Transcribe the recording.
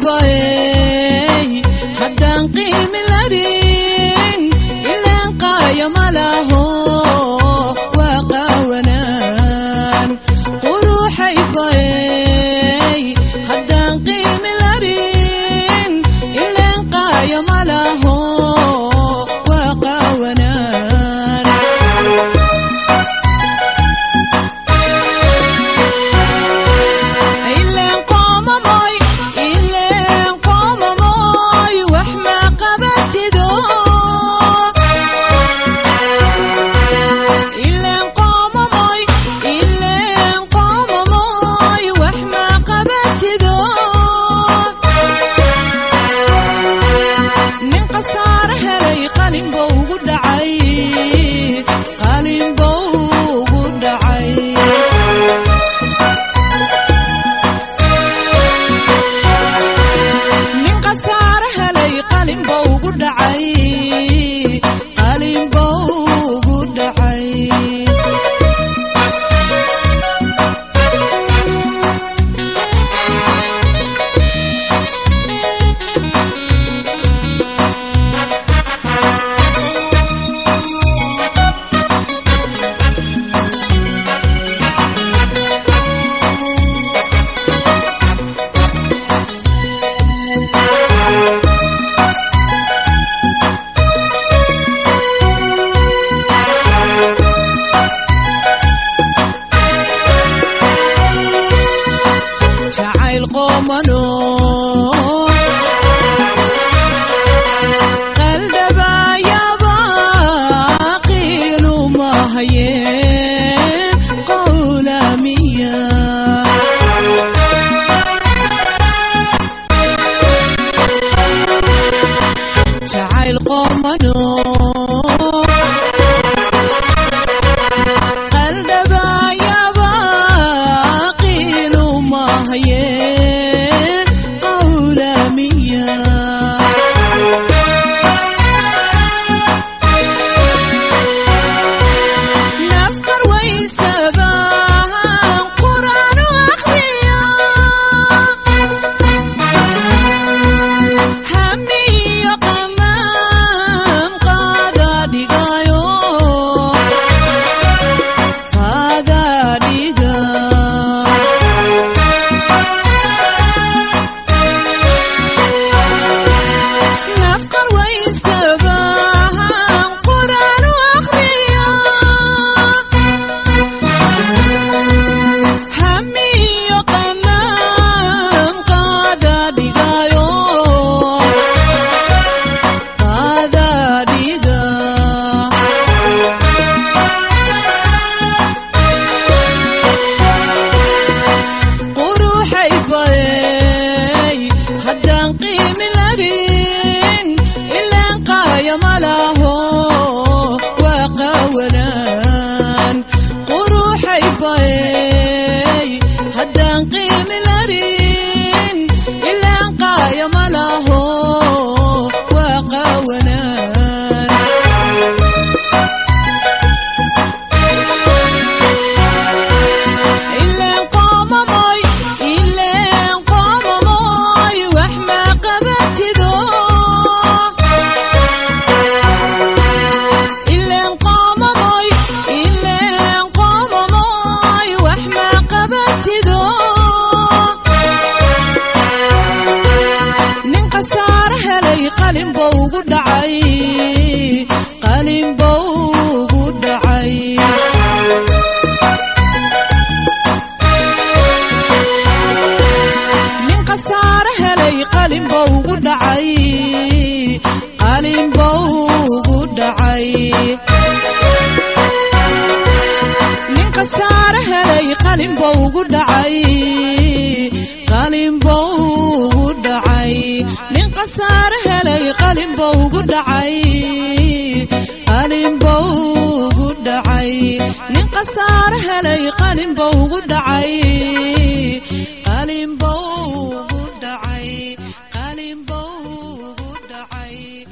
quruxaybaey haddaan qiimi larin ilaan qaaya malaho waa qaawanaan quruxaybaey haddaan qiimi larin ilaan qaaya malaho waa qaawanaan ileen qoomamoy ileen qoomamoy wax ma qabatido ileen qoomamoy ileen qoomamoy wax ma qabatido nin khasaare helay qalin bou ugu dhacay qalin bou ugu dhacay nin khasaare helay qalin bou ugu dhacay qalin bou ugu dhacay jacayl qoomano qaldhabaayaba qiiluma hayeen qowlamiya jacayl qoomano qaldhabaayaba qiiluma hayeen qowlamiya nafkar waysabahan qur'aanu akhriya hamiyo qamaam qaada dhigayo qaada dhiga nafkar waysabahan qur'aanu akhriya hamiyo qamaam qaada dhigayo qaada dhiga quruxay baey haddaan qiimi larin ilaan qaaya malaho waa qaawanaan quruxay baey haddaan qiimi larin ilaan qaaya malaho waa qaawanaan ileen qoomamoy ileen qoomamoy wax ma qabatido ileen qoomamoy ileen qoomamoy wax ma qabatido nin khasaare helay qalin bou ugu dhacay qalin bou ugu dhacay nin khasaare helay qalin bou ugu dhacay qalin bou ugu dhacay nin khasaare helay qalin bou ugu dhacay qalin bou ugu dhacay nin khasaare helay qalin bou ugu dhacay qalin bou ugu dhacay nin khasaare helay qalin bou ugu dhacay qalin bou ugu dhacay qalin bou ugu dhacay